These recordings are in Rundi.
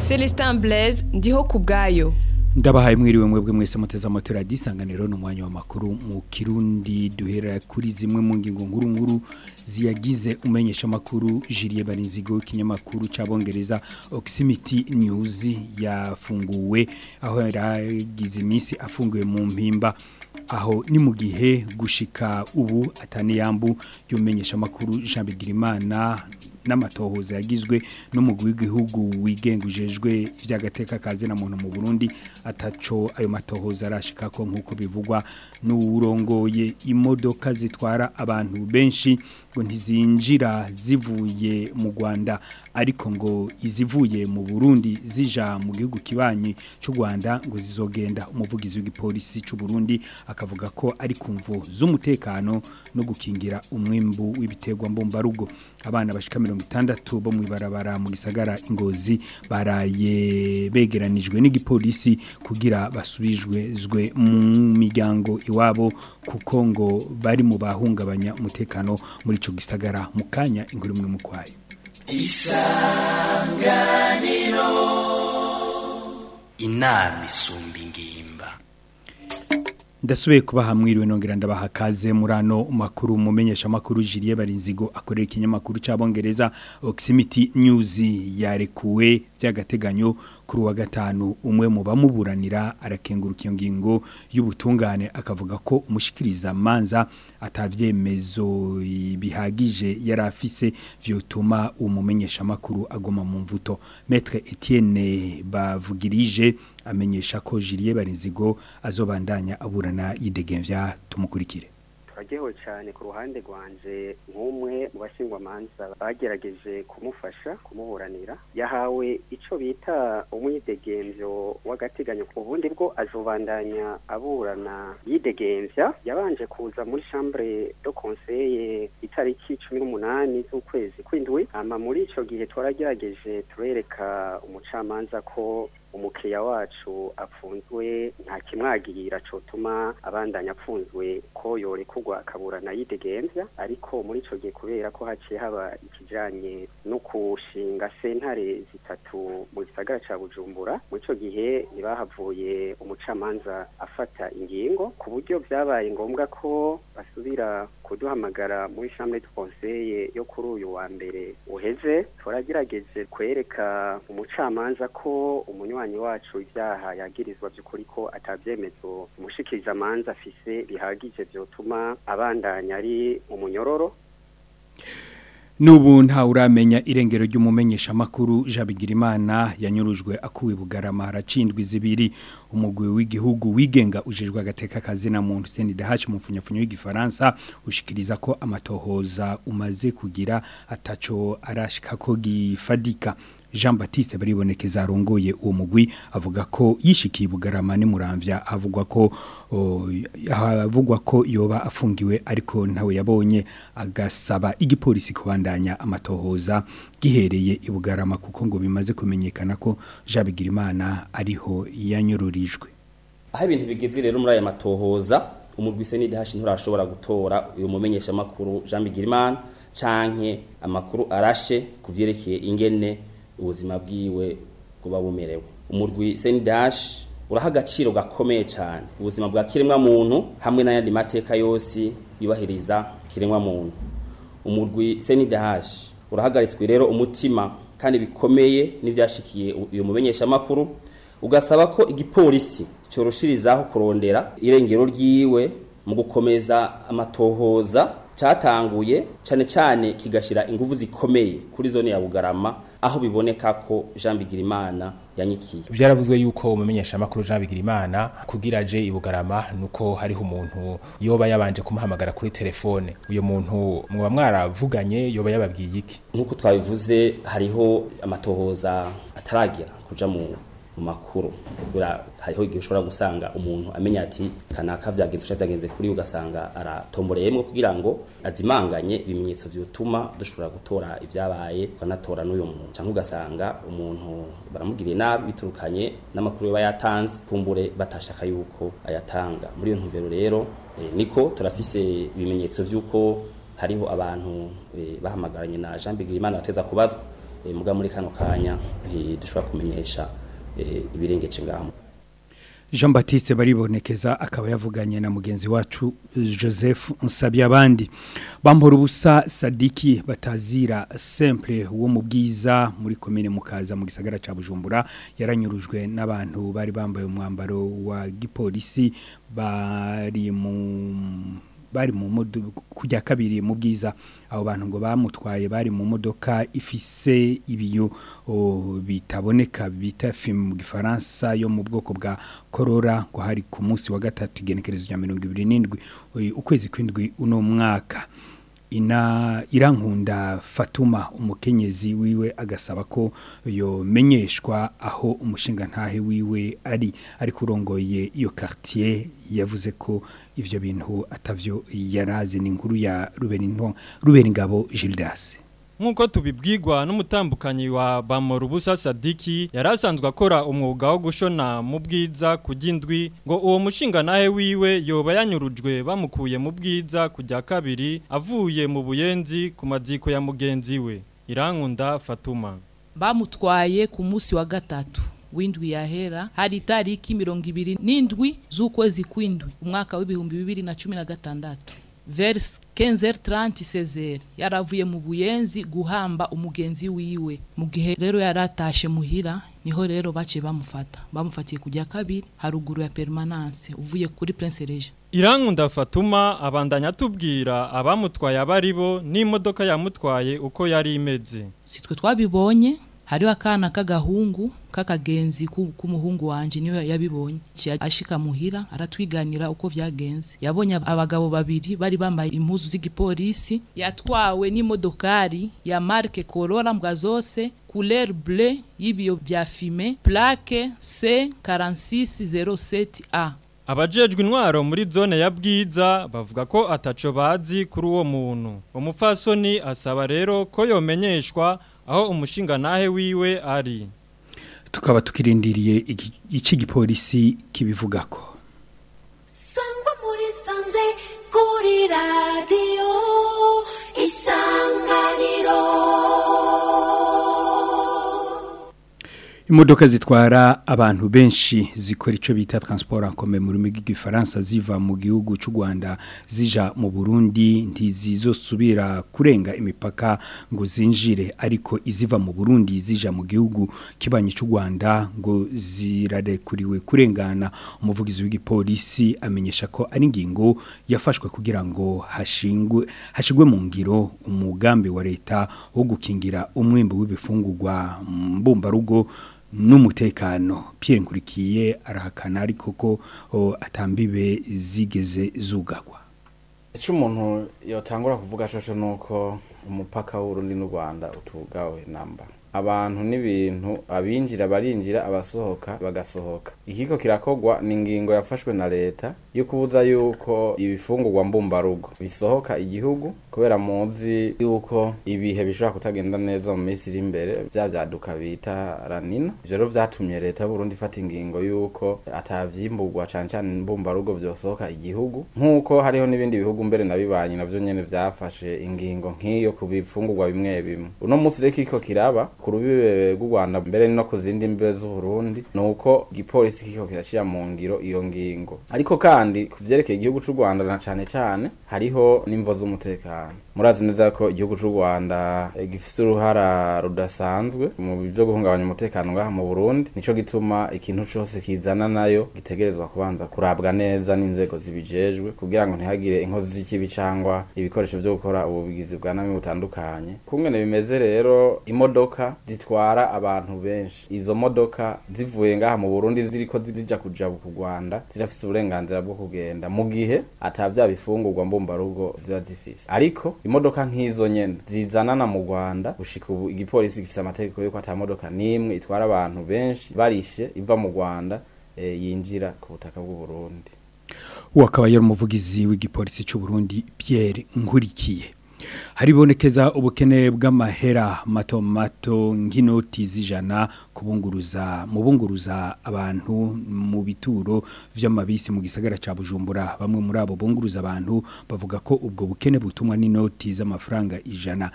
Celestin Blaise ndiho ku bwayo ndabahaye mwiriwe mwebwe mwese muteze amatwi radiyo isanganiro ni umwanya w'amakuru mu kirundi duhera kuri zimwe mu ngingo nkuru nkuru ziyagize umenyesha amakuru jiriye barinzigo ikinyamakuru cy'abongereza oximity news yafunguwe aho yaragize iminsi afunguwe mu mpimba aho ni mu gihe gushika ubu ataniyambu y'umenyesha amakuru Jean Bigirimana n'amatohoza yagizwe n'umugwi w'igihugu wigengujejwe ivy'agateka kaze na muntu mu Burundi ataco ayo matohoza arashika ko nkuko bivugwa n'urongoye imodoka zitwara abantu benshi ngo ntizinjira zivuye mu Rwanda ariko ngo izivuye mu Burundi zija mu gihugu kibanye cy'u Rwanda ngo zizogenda umuvugizi w'igipolisi cy'u Burundi akavuga ko ari kumvo z'umutekano no gukingira umwimbu w'ibiterwa mbombarugo abana bashika 60 bo mu ibarabara mu gisagara ingozi baraye begeranijwe n'igipolisi kugira basubijwe zwe mu miryango iwabo kuko ngo bari mu bahungabanya umutekano muri ico gisagara mu kanya inkuru imwe mu kwayo isanganiro inama isumba ingimba ndasubiye kuba hamwiriwe nongera ndabaha kaze muri ano makuru mumenyesha makuru Julie Barinzigo akorera ikinyamakuru cy'abongereza Oximity News yarekuwe by'agateganyo kuri wa gatanu umwe mu bamuburanira arakenguruka iyo ngingo y'ubutungane akavuga ko umushikiriza manza atavyemezo bihagije yari afise vyotuma umumenyesha makuru agoma mu mvuto Maître Etienne bavugirije amenyesha ko Julie Barinzigo azobandanya aburana yidegemvya tumukurikire twageho cyane ku ruhande rwanje nk'umwe mu bashingwamanza bagerageje kumufasha kumuburanira yahawe icyo bita umwidegemvyo w'agateganyo ubundi bwo azobandanya aburana yidegemvya yabanje kuza muri chambre de conseil itariki cumi n'umunani z'ukwezi kw'indwi ama muri ico gihe twaragerageje turereka umucamanza ko umukiriya wacu apfunzwe nta kimwagirira cotuma abandanya apfunzwe ko yorekurwa akaburana yidegemvya ariko muri ico gihe kubera ko haciye haba ikijanye no kushinga sentare zitatu mu gisagara ca Bujumbura muri ico gihe ntibahavuye umucamanza afata ingingo ku buryo vyabaye ngombwa ko basubira kuduhamagara muri chambre de conseil yo kuri uyu wa mbere uheze turagerageje kwereka umucamanza ko umunywanyi wacu ibyaha yagirizwa by'ukuri ko atabyemezo umushikiriza amanza afise bihagije byotuma abandanya ari umunyororo Nubu nta uramenya irengero ry'umumenyesha makuru Jabigirimana yanyurujwe akuwe bugarama haracindwi zibiri umugwi w'igihugu wigenga ujejwe agateka kazi na muntu CNDH mu funyafunyo y'igifaransa ushikiriza ko amatohoza umaze kugira ataco arashika ko gifadika Jean Baptiste baribonekeza arongoye uwo mugwi avuga ko yishikiye bugarama ni muramvya avugwa ko avugwa ko yoba afungiwe ariko ntawe yabonye agasaba igipolisi kubandanya amatohoza gihereye ibugarama kuko ngo bimaze kumenyekana ko Jean Bigirimana ariho yanyururijwe aho ibintu bigeze rero muri aya matohoza umugwi CNDH nturashobora gutora uyu mumenyesha makuru Jean Bigirimana canke amakuru arashe kuvyerekeye ingene ubuzima bwiwe kuba bumerewe umurwi sendash uraha agaciro gakomeye cyane ubuzima bwa kiremwa muntu hamwe n'ayandi mateka yose yubahiriza kiremwa muntu umurwi sendash urahagaritswe rero umutima kandi bikomeye n'ibyashikiye uyu mumenyesha makuru ugasaba ko igipolisi cyoroshirizaho kurondera irengero ryiwe mu gukomeza amatohoza cyatanguye cyane cyane kigashira ingufu zikomeye kuri zone ya Bugarama aho biboneka ko Jean Bigirimana yanyikiye byaravuzwe yuko umumenyesha makuru Jean Bigirimana kugira aje ibugarama nuko hariho umuntu yoba yabanje kumuhamagara kuri telefone uyo muntu muba mwaravuganye yoba yababwiye iki nkuko twabivuze hariho amatohoza ataragira kuja mu mu makuru bura hariho igihe ushobora gusanga umuntu amenya ati kanaka vyagenze uca vyagenze kuri ugasanga aratomboreyemwo kugira ngo azimanganye ibimenyetso vyotuma dushobora gutora ivyabaye tukanatora n'uyo muntu canke ugasanga umuntu baramugiriye nabi biturukanye n'amakuru yoba yatanze kumbure batashaka yuko ayatanga muri iyo ntumbero rero e, niko turafise ibimenyetso vy'uko hariho abantu e, bahamagaranye na Jean Bigirimana bateza kubazwa eh, muga muri kano kanya ntidushobora kumenyesha eh, ibirengeje ngaho Jean Baptiste baribonekeza akaba yavuganye na mugenzi wacu Joseph Nsabye abandi bambora ubusa Sadiki batazira simple wo mu bwiza muri commune mukaza mu gisagara ca Bujumbura yaranyurujwe n'abantu bari bambaye umwambaro wa gipolisi bari mu bari mu modoka kujya kabiri mu bwiza abo bantu ngo bamutwaye bari mu modoka ifise ibiyo o, bitaboneka bita film mu gifaransa yo mu bwoko bwa Corora ngo hari ku munsi wa gatatu igenekerezo rya 27 uyu- ukwezi kwindwi uno mwaka ina irankunda Fatuma umukenyezi wiwe agasaba ko yomenyeshwa aho umushinga ntahe wiwe ari ari kurongoye iyo quartier yavuze ko ivyo bintu atavyo yarazi ni inkuru ya Rubeninto Rubeningabo Gildas Nkuko tubibwirwa n'umutambukanyi wa Bamorubusa Sadiki yarasanzwe akora umwuga wo gushona mu bwiza kujindwi ngo uwo mushinga nahe wiwe yoba yanyurujwe bamukuye mu bwiza kujya kabiri avuye mu buyenzi ku maziko ya mugenzi we Irankunda Fatuma bamutwaye ku munsi wa gatatu w'indwi yahera hari itariki mirongo ibiri n'indwi z'ukwezi kw'indwi umwaka w'ibihumbi bibiri na cumi na gatandatu vers 15h30 16h yaravuye mu buyenzi guhamba umugenzi wiwe mu gihe rero yaratashe muhira niho rero bace bamufata bamufatiye kujya kabiri haruguru ya permanence uvuye kuri Prince Regis Irankunda Fatuma abandanya atubwira abamutwaye abaribo n'imodoka yamutwaye uko yari imeze sitwe twabibonye hariho akana k'agahungu k'akagenzi ku- k'umuhungu wanje niwe yabibonye Ciye ashika muhira aratwiganira uko vyagenze yabonye ab- abagabo babiri bari bambaye impuzu z'igipolisi yatwawe n'imodokari ya marke Corolla mbwa zose couleur bleu y'ibiyo vya fime plaque C 4607A Abajejwe intwaro muri zone ya bwiza bavuga ko ataco bazi kuri uwo muntu. Umufasoni asaba rero ko yomenyeshwa aho umushinga nahe wiwe ari. tukaba tukirindiriye iki- ici gipolisi kibivugako sangwa muri sanze kuri radiyo isanganiro Imodoka zitwara abantu benshi zikora ico bita transport en commun mu rurimi rw'igifaransa ziva mu gihugu c'u Rwanda zija mu Burundi ntizizosubira kurenga imipaka ngo zinjire ariko iziva mu Burundi zija mu gihugu kibanye c'u Rwanda ngo zirarekuriwe kurengana umuvugizi w'igipolisi amenyesha ko ari ingingo yafashwe kugira ngo hashingwe hashigwe mu ngiro umugambi wa leta wo gukingira umwimbo w'ibifungurwa mbumbarugo n'umutekano Pierre Nkurikiye arahakana ariko ko o, atambibe zigeze zugagwa icyo umuntu yatangura kuvuga shosho ni uko umupaka w'urundi n'u rwanda utugawe namba abantu n'ibintu abinjira barinjira abasohoka bagasohoka ikiko kirakogwa ni ingingo yafashwe na leta yo kubuza yuko ibifungurwa mbumbarugo bisohoka igihugu kubera muzi yuko ibihe bishobora kutagenda neza mu minsi iri imbere bya byaduka bita ranina ivyo rero vyatumye leta y'uburundi ifata ingingo yuko atavyimburwa cane cane mbumbarugo vyosohoka igihugu nk'uko hariho n'ibindi bihugu mbere nabibanyi navyo nyene vyafashe ingingo nk'iyo ku bifungurwa bimwe bimwe uno munsi rero kiko kiraba ku rubibe rw'u rwanda mbere no ku zindi mbibe z'uburundi ni uko igipolisi kiko kirashira mu ngiro iyo ngingo ariko kandi ku vyerekeye igihugu c'u rwanda na cane cane hariho n'imvo z'umutekano murazi neza ko igihugu c'u rwanda eh, gifise uruhara rudasanzwe mu byo guhungabanya umutekano ngaha mu burundi nico gituma ikintu cose kizana nayo gitegerezwa kubanza kurabwa neza n'inzego zibijejwe kugira ngo ntihagire inkozi z'ikibi cangwa ibikoresho vyo gukora ubugizi bwa nabi butandukanye kungene bimeze rero imodoka zitwara abantu benshi izo modoka zivuye ngaha mu burundi ziriko zija kuja ku rwanda zirafise uburenganzira bwo kugenda mu gihe atavya bifungurwa mbumbarugo ziba zifise ariko imodoka nk'izo nyene zizanana mu rwanda gushika ubu igipolisi gifise amategeko yuko ata modoka n'imwe itwara abantu benshi barishe iva mu rwanda eh, yinjira ku butaka bw'uburundi uwo akaba yari umuvugizi w'igipolisi cy'u Burundi Pierre Nkurikiye haribonekeza ubukene bw'amahera mato mato nk'inoti z'ijana kubunguruza mu bunguruza abantu mu bituro vy'amabisi mu gisagara ca Bujumbura bamwe muri abo bunguruza abantu bavuga ko ubwo bukene butumwa n'inoti z'amafaranga ijana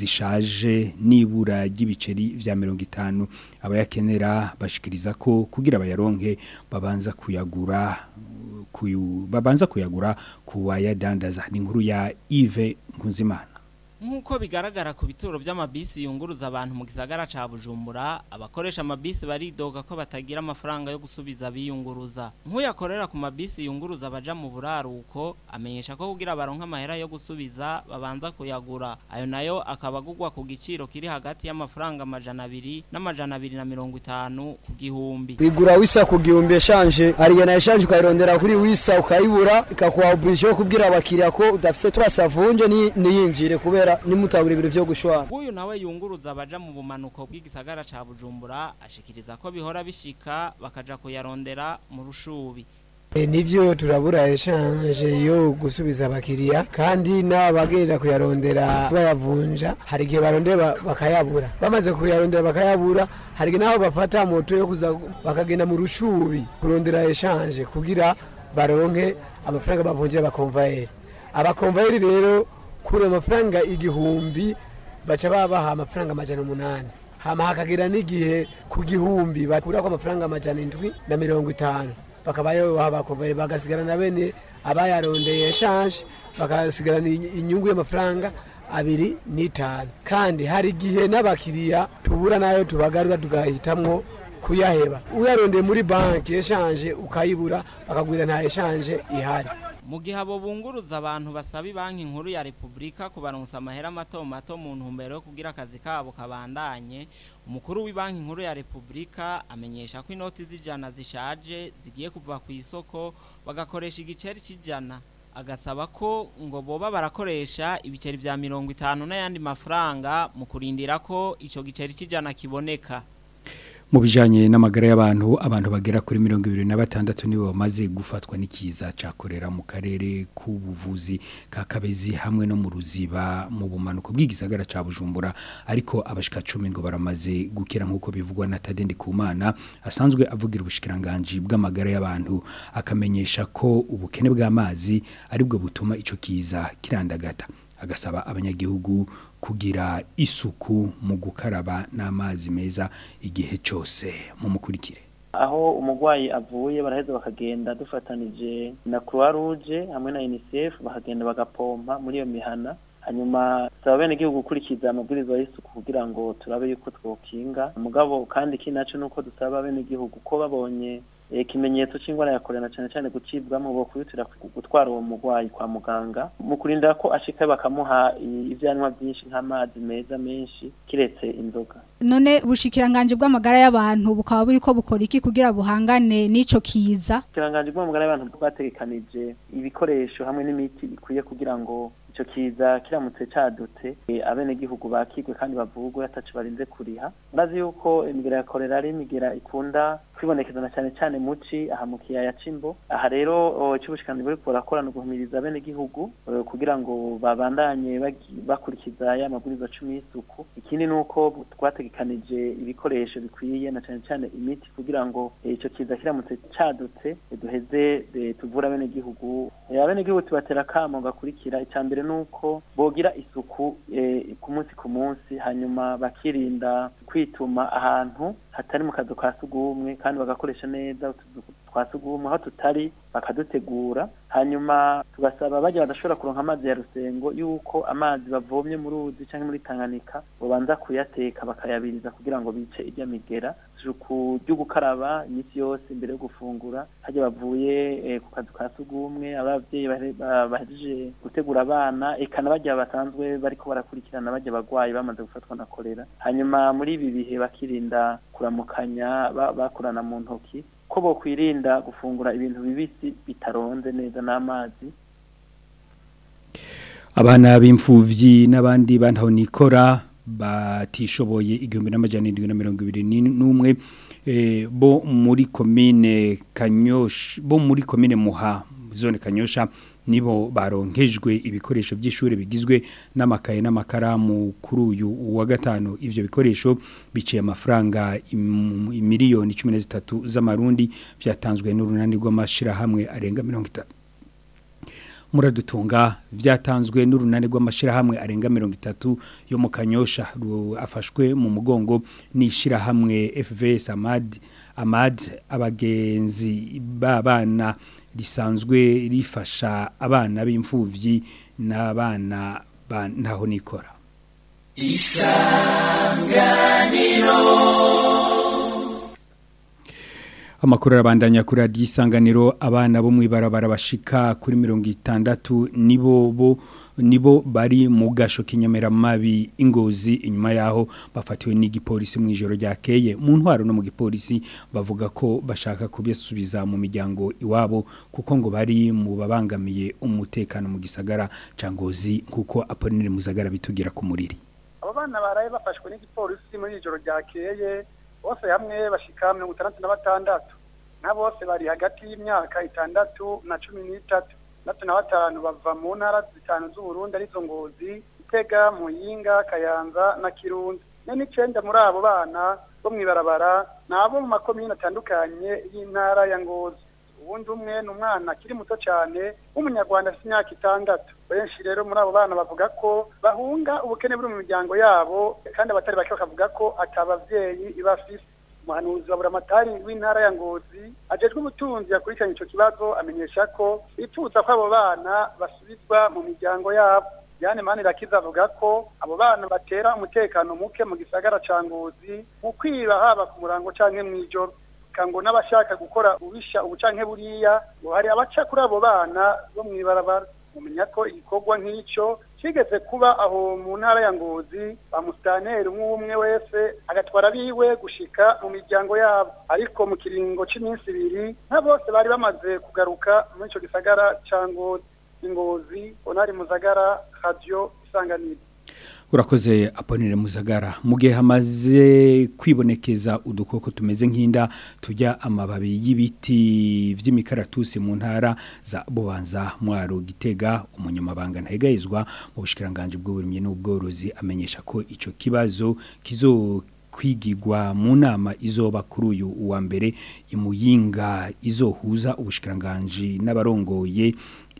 zishaje nibura ry'ibiceri vya 50 abayakenera bashikiriza ko kugira bayaronke babanza kuyagura kuyu babanza kuyagura kuwayadandaza ni inkuru ya Yves Nkuzimana Nkuko bigaragara ku bituro by'amabisi yunguruza abantu mu gisagara ca Bujumbura abakoresha amabisi baridoga ko batagira amafaranga yo gusubiza biyunguruza nk'uyakorera ku mabisi yunguruza abaja mu buraruko amenyesha ko kugira baronka amahera yo gusubiza babanza kuyagura ayo nayo akaba agugwa ku giciro kiri hagati y'amafaranga amajana abiri n'amajana abiri na mirongo itanu ku gihumbi bigura wisa ku gihumbi eshanje ariyo na eshanje ukayirondera kuri wisa ukayibura ikakuha oblige yo kubwira abakiriya ko udafise turasavunje niyinjire kubera nimutagura ibintu vyo gushwana uyu nawe yunguruza abaja mu bumanuko bw'igisagara ca Bujumbura ashikiriza ko bihora bishika bakaja kuyarondera mu rushubi E, nivyo turabura eshanje yo gusubiza abakiriya kandi n'abagenda kuyarondera bayavunja hari igihe barondera bakayabura bamaze kuyarondera bakayabura hari igihe naho bafata moto yo kuza bakagenda mu rushubi kurondera eshanje kugira baronke amafaranga bavunjira abakomvayeri abakomvayeri rero kuri amafaranga igihumbi baca babaha amafaranga amajana umunani hama hakagira n'igihe ku gihumbi bakurako amafaranga amajana indwi na mirongo itanu bakabayo bakomvayeri bagasigara na bene abayarondeye eshanje bakasigarana inyungu y'amafaranga abiri n'itanu kandi hari igihe n'abakiriya tubura nayo tubagarura tugahitamwo kuyaheba uyarondeye muri banki eshanje ukayibura bakagwira nta eshanje ihari mu gihe abo bunguruza abantu basaba banki nkuru ya repubulika kubaronsa amahera mato mato mu ntumbero yo kugira akazi kabo kabandanye umukuru w'ibanki nkuru ya repubulika amenyesha ko inoti z'ijana zishaje zigiye kuva ku isoko bagakoresha igiceri cy'ijana agasaba ko ngo boba barakoresha ibiceri bya mirongo itanu n'ayandi mafaranga mu kurindira ko icyo giceri cy'ijana kiboneka mu bijanye n'amagara y'abantu abantu bagera kuri mirongo ibiri na batandatu nibo bamaze gufatwa n'ikiza cakorera mu karere k'ubuvuzi ka Kabezi hamwe no mu ruziba mu bumanuko bw'igisagara ca Bujumbura ariko abashika 10 ngo baramaze gukira nkuko bivugwa na Tadendi Kumana asanzwe avugira ubushikiranganje bw'amagara y'abantu akamenyesha ko ubukene bw'amazi aribwo butuma ico kiza kirandagata agasaba abanyagihugu kugira isuku mu gukaraba n'amazi meza igihe cyose mu mukurikire aho umurwayi avuye baraheza bakagenda dufatanije na croix rouge hamwe na unicef bakagenda bagapompa muri iyo mihana hanyuma saba bene igihugu gukurikiza amabwiriza y'isuku kugira ngo turabe yuko twokinga umugabo kandi kinaco nuko dusaba bene igihugu ko babonye ikimenyetso cy'indwara ya korona cyane cyane gucibwamo bo kwihutira gutwara uwo murwayi kwa muganga mu kurinda ko ashika bakamuha ivyanywa byinshi nk'amazi meza menshi kiretse inzoga none ubushikiranganje bw'amagara y'abantu bukaba buriko bukora iki kugira buhangane n'ico kiza ubushikiranganje bw'amagara y'abantu bwategekanije ibikoresho hamwe n'imiti ikwiye kugira ngo ico kiza kiramutse cadutse abene gihugu bakigwe kandi bavugwe atacu barinze kuriha urazi yuko imigera ya korera ari imigera ikunda kwibonekezana cyane cyane muci aha mu kiyaya c'imbo aha rero cy'ubushikiranganje buriko burakorana guhumiriza abene gihugu kugira ngo babandanye bakurikiza ya mabwiriza cumi y'isuku ikindi nuko twategekanije ibikoresho bikwiye na cyane cyane imiti kugira ngo ico kiza kiramutse cadutse duheze tuvura abene gihugu abene gihugu tubatera kamo gakurikira icambere nuko bogira isuku ku munsi ku munsi hanyuma bakirinda kwituma ahantu hatari mu kazu ka sugumwe kandi bagakoresha neza utuzu twa sugumwe aho tutari bakadutegura hanyuma tugasaba bajya badashobora kuronka amazi ya rusengo yuko amazi bavomye mu ruzi cyangwa muri Tanganyika babanza kuyateka bakayabiriza kugira ngo bice ijya migera isuku ryo gukaraba iminsi yose imbere yo gufungura hajya bavuye ku kazu ka sugumwe abavyeyi bahejeje gutegura abana eka n'abajya basanzwe bariko barakurikirana bajya bagwayi bamaze gufatwa na kolera hanyuma muri ibi bihe bakirinda kuramukanya bakorana mu ntoki ko bokwirinda gufungura ibintu bibisi bitaronze neza n'amazi abana b'imfuvyi n'abandi bantaho nikora batishoboye igihumbi n'amajana indwi na mirongo ibiri n'umwe bo muri komine kanyosha bo muri komine muha zone kanyosha nibo baronkejwe ibikoresho by'ishuri bigizwe n'amakaye n'amakaramu kuri uyu wa gatanu ivyo bikoresho biciye amafaranga im- miliyoni 13 z'amarundi byatanzwe n'urunani rw'amashirahamwe arenga 50 muradutunga byatanzwe n'urunani rw'amashirahamwe arenga 30 yo mu Kanyosha ru- afashwe mu mugongo n'ishirahamwe FVS Amad Amad abagenzi babana risanzwe rifasha abana b'imfuvyi n'abana ba ntaho nikora Amakuru arabandanya kuri radiyo isanganiro abana bo mu ibarabara bashika kuri mirongo itandatu nibo bo nibo bari mu gasho k'inyamiramabi ingozi inyuma yaho bafatiwe n'igipolisi mu ijoro ryakeye mu ntwaro no mu gipolisi bavuga ko bashaka kubisubiza mu miryango iwabo kuko ngo bari mu babangamiye umutekano mu gisagara ca ngozi kuko Apollinaire Muzagara bitugira ku muriri abo bana baraye bafashwe n'igipolisi muri ijoro ryakeye bose hamwe bashika mirongo itandatu na batandatu na bose bari hagati y'imyaka itandatu na cumi n'itatu itandatu na batanu bava mu ntara zitanu z'uburundi arizo ngozi gitega muyinga kayanza na kirundi ne n'icenda muri abo bana bo mw'ibarabara ni abo mu makomine atandukanye y'intara ya ngozi ubundi umwe ni umwana akiri muto cyane w'umunyarwanda afite imyaka itandatu benshi rero muri abo bana bavuga ko bahunga ubukene buri mu miryango yabo kandi abatari bake bakavuga ko atabavyeyi ibafise umuhanuzi wa buramatari w'intara ya ngozi ajejwe ubutunzi yakurikiranye ico kibazo amenyesha ko bifuza ko abo bana basubizwa mu miryango yabo Diane Manirakiza avuga ko abo bana batera umutekano muke mu gisagara ca Ngozi mu kwiba haba ku murango canke mw'ijoro kango n'abashaka gukora ubisha ubucanke buriya ngo hari abaca kuri abo bana bo mw'ibarabara mumenya ko igikorwa nk'ico kigeze kuba aho mu ntara ya ngozi ba musitaneri umwe umwe wese agatwara biwe gushika mu miryango yabo ariko mu kiringo c'iminsi ibiri nka bose bari bamaze kugaruka muri ico gisagara ca ngozi ingozi onari muzagara radio isanganiro urakoze aponire muzagara mu gihe hamaze kwibonekeza udukoko tumeze nk'inda tujya amababi y'ibiti by'imikaratusi mu ntara za bubanza mwaro gitega umunyamabanga ntahegayizwa mu bushikiranganje bw'uburimyi n'ubworozi amenyesha ko ico kibazo kizo kwigirwa mu nama izoba kuri uyu wa mbere imuyinga izohuza ubushikiranganje n'abarongoye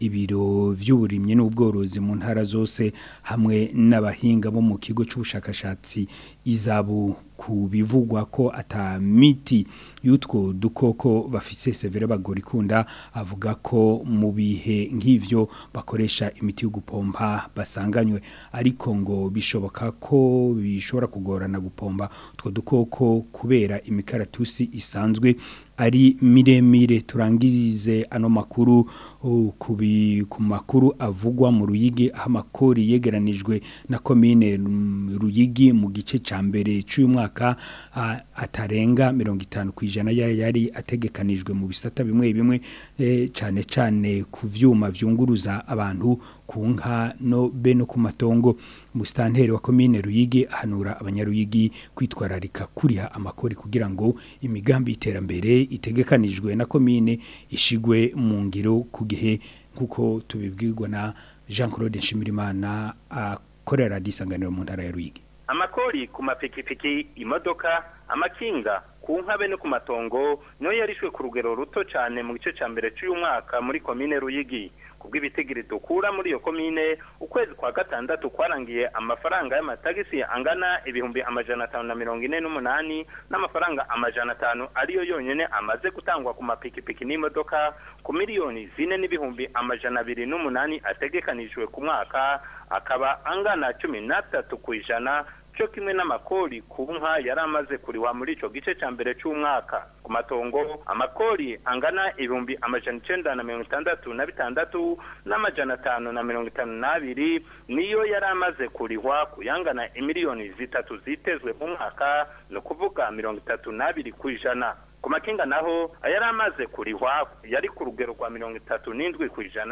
ibiro vy'uburimye n'ubworozi mu ntara zose hamwe n'abahinga bo mu kigo c'ubushakashatsi izabu ku bivugwa ko ata miti y'utwo dukoko bafise severe bagorikunda avuga ko mu bihe nk'ivyo bakoresha imiti yo gupompa basanganywe ariko ngo bishoboka ko bishobora kugorana gupompa utwo dukoko kubera imikaratusi isanzwe ari miremire turangize ano makuru uh, kubi ku makuru avugwa mu ruyigi aho amakori yegeranijwe na komine mm, ruyigi mu gice ca mbere cy'uyu mwaka uh, atarenga 50 kwijana yari ategekanijwe mu bisata bimwe bimwe eh, cane cane ku vyuma vyunguruza abantu ku nka no be no ku matongo musitanteri wa komine ruyigi ahanura abanyaruyigi kwitwararika kuriha amakori kugira ngo imigambi iterambere itegekanijwe na komine ishigwe mu ngiro ku gihe nk'uko tubibwirwa na jean claude nshimirimana akorera radisanganiro mu ntara ya ruyigi amakori ku mapikipiki imodoka amakinga ku nkabe no ku matongo niyo yarishwe ku rugero ruto cyane mu gice cya mbere cy'uyu mwaka muri komine ruyigi kubw'ibitigiri dukura muri iyo komine ukwezi kwa gatandatu kwarangiye amafaranga y'amatagisi angana ibihumbi amajana atanu na mirongo ine n'umunani n'amafaranga amajana atanu ariyo yonyine amaze gutangwa ku mapikipiki n'imodoka ku miliyoni zine n'ibihumbi amajana abiri n'umunani ategekanijwe ku mwaka akaba angana cumi n'atatu ku ijana cyo kimwe n'amakori ku nka yari amaze kuriwa muri icyo gice cya mbere cy'umwaka ku matongo amakori angana ibihumbi amajana icyenda na mirongo itandatu na bitandatu n'amajana atanu na mirongo itanu n'abiri niyo yari amaze kurihwa kuyangana imiliyoni zitatu zitezwe mu mwaka ni ukuvuga mirongo itatu n'abiri ku ijana ku makinga naho ayari amaze kurihwa yari ku rugero rwa mirongo itatu n'indwi ku ijana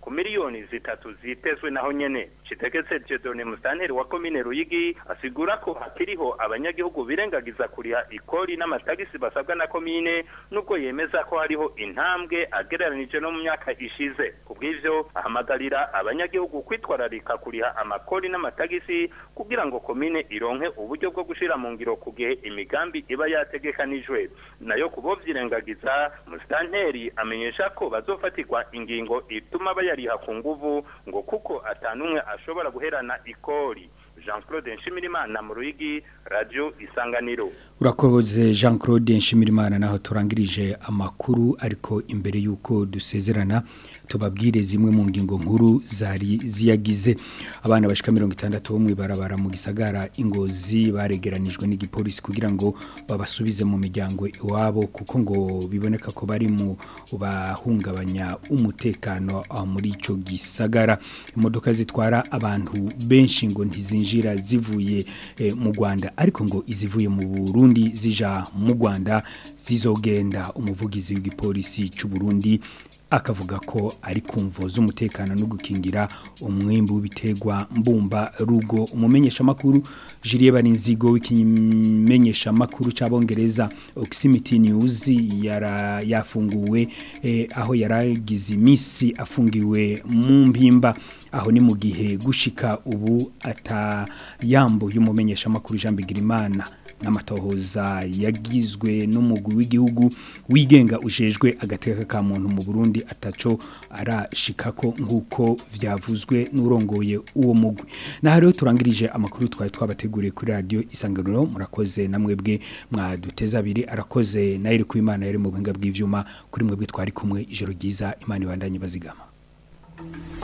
ku miliyoni zitatu zitezwe naho nyene citegetse Dieudonne Mustanteri wa komine Ruyigi asigura ko hakiriho abanyagihugu birengagiza kuriha ikori n'amatagisi basabwa na komine nubwo yemeza ko hariho intambwe agereranije no mu myaka ishize kubw'ivyo ahamagarira abanyagihugu kwitwararika kuriha amakori n'amatagisi kugira ngo komine ironke uburyo bwo gushira mu ngiro ku gihe imigambi iba yategekanijwe nayo kubovyirengagiza Mustanteri amenyesha ko bazofatirwa ingingo ituma bayariha ku nguvu ngo kuko atanumwe ashobora guherana ikori Jean Claude Nshimirimana mu Ruyigi Radio Isanganiro urakoze Jean Claude Nshimirimana naho turangirije amakuru ariko imbere yuko dusezerana tubabwire zimwe mu ngingo nkuru zari ziyagize abana bashika 60 bo mwibarabara mu gisagara ingozi baregeranijwe n'igipolisi kugira ngo babasubize mu miryango iwabo kuko ngo biboneka ko bari mu bahungabanya umutekano muri ico gisagara imodoka zitwara abantu benshi ngo ntizinjira zivuye eh, mu Rwanda ariko ngo izivuye mu Burundi zija mu Rwanda zizogenda umuvugizi w'igipolisi cy'u Burundi akavuga ko ari kumvo z'umutekano no gukingira umwimbu w'ibitegwa mbumba rugo umumenyesha makuru Julie Barinzigo w'ikimenyesha makuru c'abongereza Oximity News yara yafunguwe eh, aho yaragize imisi afungiwe mu mpimba aho ni mu gihe gushika ubu atayambo y'umumenyesha makuru Jean Bigirimana n'amatohoza yagizwe n'umugwi w'igihugu wigenga ujejwe agateka ka muntu mu Burundi ataco arashikako nkuko vyavuzwe n'urongoye uwo mugwi na rero turangirije amakuru twari twabateguriye kuri radio isanganiro murakoze namwebwe mwaduteza abiri arakoze naire ku imana yari mu buhinga bw'ivyuma kuri mwebwe twari kumwe ijoro ryiza imana ibandanye bazigama